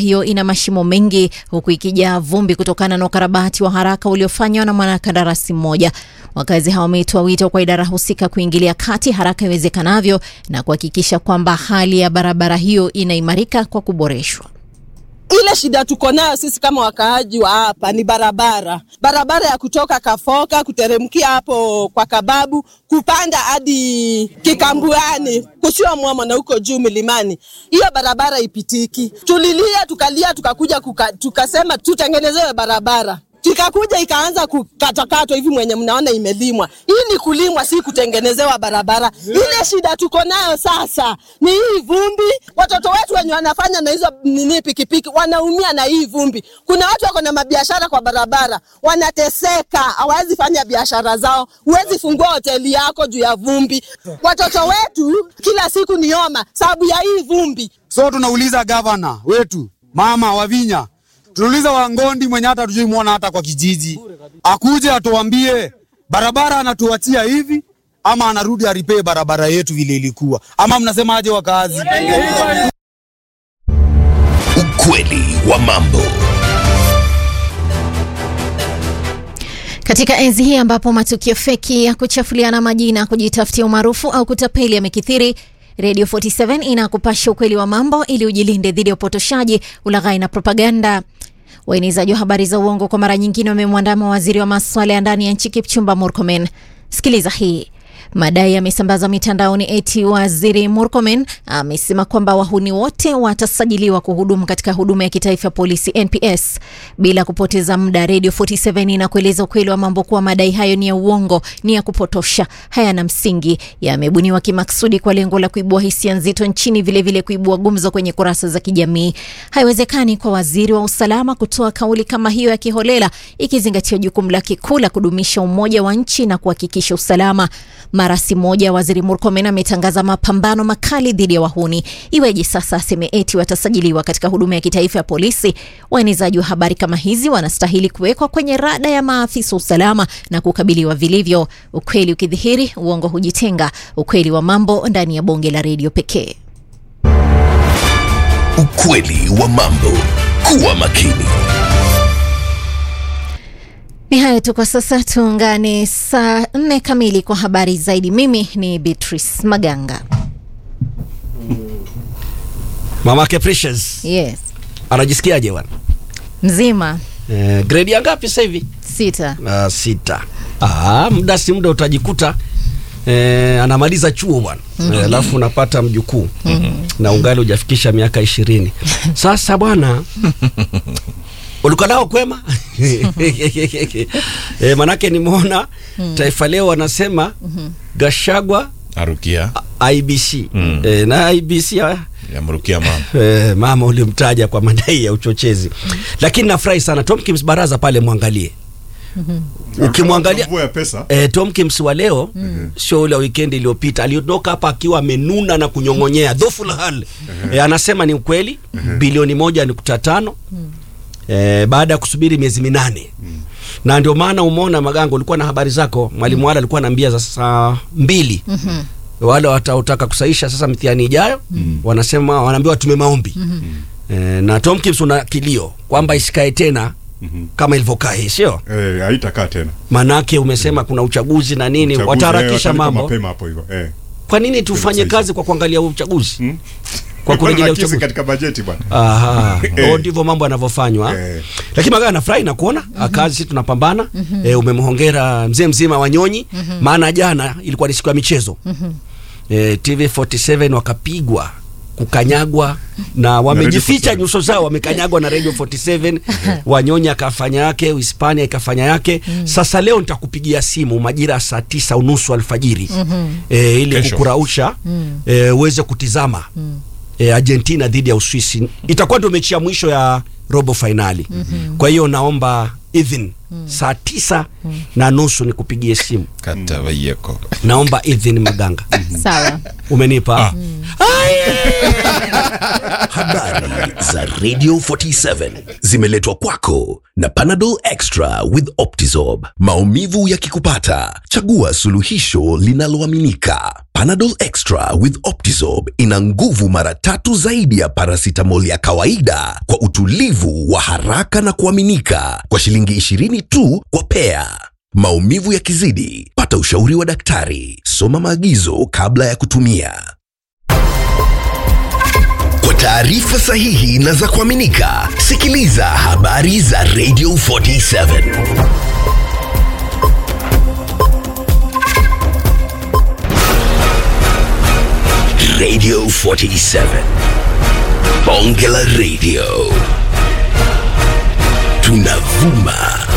hiyo ina mashimo mengi huku ikijaa vumbi kutokana na ukarabati wa haraka uliofanywa na mwanakandarasi mmoja. Wakazi hao wametoa wito kwa idara husika kuingilia kati haraka iwezekanavyo na kuhakikisha kwamba hali ya barabara hiyo inaimarika kwa kuboreshwa. Ile shida tuko nayo sisi kama wakaaji wa hapa ni barabara, barabara ya kutoka Kafoka kuteremkia hapo kwa Kababu kupanda hadi Kikambuani kusio Mwamo na huko juu milimani, hiyo barabara ipitiki. Tulilia tukalia, tukakuja kuka, tukasema tutengenezewe barabara kikakuja ikaanza kukatakatwa hivi mwenye mnaona imelimwa. Hii ni kulimwa, si kutengenezewa barabara. Ile shida tuko nayo sasa ni hii vumbi. Watoto wetu wenye wanafanya na hizo nini pikipiki wanaumia na hii vumbi. Kuna watu wako na mabiashara kwa barabara wanateseka, hawawezi fanya biashara zao. Huwezi fungua hoteli yako juu ya vumbi. Watoto wetu kila siku ni homa sababu ya hii vumbi. So tunauliza gavana wetu mama Wavinya tunauliza Wangondi mwenye hata tujui muona hata kwa kijiji, akuje atuambie barabara anatuachia hivi ama anarudi aripee barabara yetu vile ilikuwa, ama mnasemaje wakazi? Ukweli wa mambo. Katika enzi hii ambapo matukio feki ya kuchafuliana majina, kujitafutia umaarufu au kutapeli yamekithiri, Radio 47 inakupasha ukweli wa mambo ili ujilinde dhidi ya upotoshaji, ulaghai na propaganda. Waenezaji wa habari za uongo kwa mara nyingine wamemwandama waziri wa masuala ya ndani ya nchi Kipchumba Murkomen. Sikiliza hii. Madai yamesambazwa mitandaoni eti waziri Murkomen amesema kwamba wahuni wote watasajiliwa kuhudumu katika huduma ya kitaifa ya polisi NPS. Bila kupoteza muda, Radio 47 na kueleza ukweli wa mambo kuwa madai hayo ni ya uongo, ni ya kupotosha, hayana msingi, yamebuniwa kimaksudi kwa lengo la kuibua hisia nzito nchini, vilevile vile kuibua gumzo kwenye kurasa za kijamii. Haiwezekani kwa waziri wa usalama kutoa kauli kama hiyo ya kiholela, ikizingatia jukumu lake kuu la kudumisha umoja wa nchi na kuhakikisha usalama. Mara si moja waziri Murkomen ametangaza mapambano makali dhidi ya wahuni. Iweje sasa aseme eti watasajiliwa katika huduma ya kitaifa ya polisi? Waenezaji wa habari kama hizi wanastahili kuwekwa kwenye rada ya maafisa usalama na kukabiliwa vilivyo. Ukweli ukidhihiri, uongo hujitenga. Ukweli wa mambo ndani ya bonge la redio pekee. Ukweli wa mambo. Kuwa makini. Ni hayo tu kwa sasa, tuungane saa nne kamili kwa habari zaidi. Mimi ni Beatrice Maganga. Mamake Precious Yes, anajisikiaje bwana? mzima Eh, grade ya ngapi sasa hivi? sita. Uh, sita. Ah, muda si muda utajikuta eh, anamaliza chuo bwana Eh, alafu unapata mjukuu na ungali hujafikisha miaka ishirini. Sasa bwana ulikuwa nao kwema? eh, manake nimeona Taifa Leo wanasema Gashagwa Arukia IBC eh, na IBC ah, yamrukia mama Eh, mama ulimtaja kwa madai ya uchochezi, lakini nafurahi sana Tomkins baraza pale, mwangalie ukimwangalia mvua ya pesa eh, Tomkins wa leo sio ule wa weekend iliyopita, aliondoka hapa akiwa amenuna na kunyong'onyea dhoful hal eh, anasema ni ukweli bilioni moja nukta tano eh, baada ya kusubiri miezi minane na ndio maana umeona Magango, ulikuwa na habari zako, mwalimu wale alikuwa anaambia za saa mbili wale wataotaka kusaisha sasa mitihani ijayo wanasema wanaambiwa tume maombi e, na Tomkins una kilio kwamba isikae tena kama ilivyokaa hii, sio eh, haitakaa tena manake umesema kuna uchaguzi na nini, Uchaguzi, wataharakisha eh, watalipa mambo. mapema hapo hivyo eh. Kwa nini tufanye Kusaisha. kazi kwa kuangalia uchaguzi Hmm? kwa kurejelea Nakisi uchaguzi? katika bajeti bwana Aha, Eh. oh, ndivyo mambo yanavyofanywa Eh. lakini Magana nafurahi na kuona kazi sisi tunapambana eh, umemhongera mzee mzima Wanyonyi maana jana ilikuwa ni siku ya michezo eh, TV 47 wakapigwa kukanyagwa na wamejificha 47. nyuso zao wamekanyagwa na Radio 47 Wanyonyi akafanya yake Uhispania ikafanya yake sasa leo nitakupigia simu majira ya saa tisa unusu alfajiri eh, ili Kesho. kukurausha eh, uweze kutizama eh, Argentina dhidi ya Uswisi itakuwa ndio mechi ya mwisho ya robo fainali. Kwa hiyo naomba idhin saa tisa na nusu nikupigie simu kata wayeko naomba idhin maganga sawa umenipa Habari za Radio 47 zimeletwa kwako na Panadol Extra with Optizorb. Maumivu yakikupata, chagua suluhisho linaloaminika. Panadol Extra with Optizorb ina nguvu mara tatu zaidi ya paracetamol ya kawaida kwa utulivu wa haraka na kuaminika kwa shilingi 20 tu kwa pea. Maumivu yakizidi, pata ushauri wa daktari. Soma maagizo kabla ya kutumia. Kwa taarifa sahihi na za kuaminika, sikiliza habari za Radio 47. Radio 47. Bonge la Radio. Tunavuma